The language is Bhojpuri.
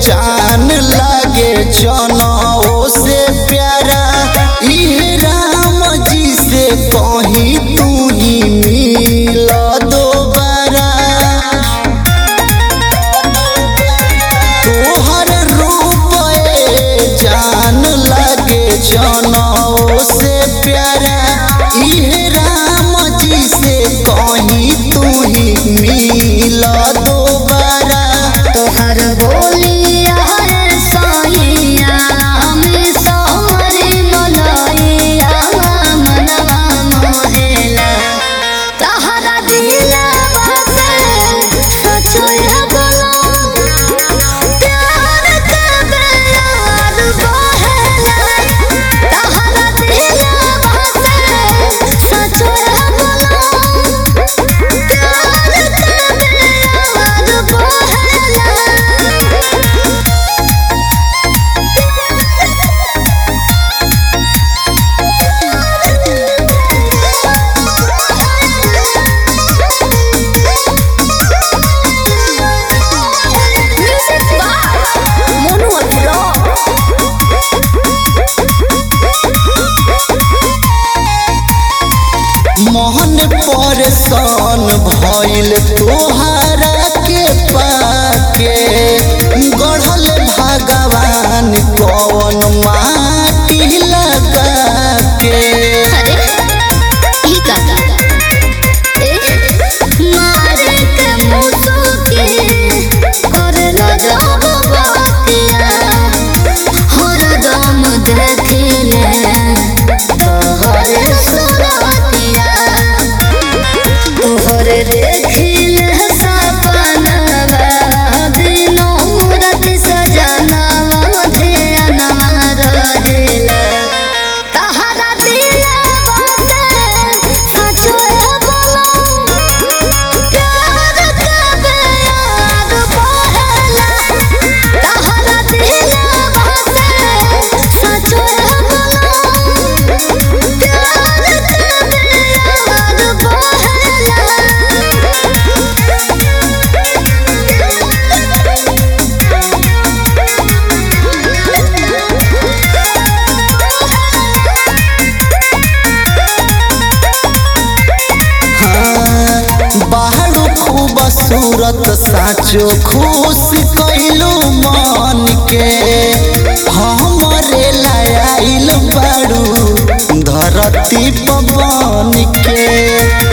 जान लागे जनौ से प्यारा इहे राम जी से कहीं तू ही मिल दोबारा तोहर रूप ए जान लागे जनौ से प्यारा इहे राम जी से कहीं तू ही मिल दोबारा तोहर बोलिया रे साइया में सामरे मलाइया मनवा मोहेला तहरा दिलवा से सचोया बोला प्यार के बेयार बहेला तहरा दिलवा से सचोया बोला प्यार के बेयार बहेला Music by Monu Abdullah. Mohan परेशान भइल तोहरा के पाके गढ़ल भगवान कौन माटी लगा के अरे ई का ए मारे के मुसुके कर रजब बातिया हर दम देखले तोहर सुरतिया तोहर देखले सपनवा दिनो राति सजनवा ध्यानवा रहेला तहरा दिलवा से सचोया बोला प्यार के बेयार बहेला तहरा दिलवा से सचोया बोला प्यार के बेयार बाहरो खूब सूरत साचो खुश कैलू मन के हमरे लायल बाड़ू धरती पवन के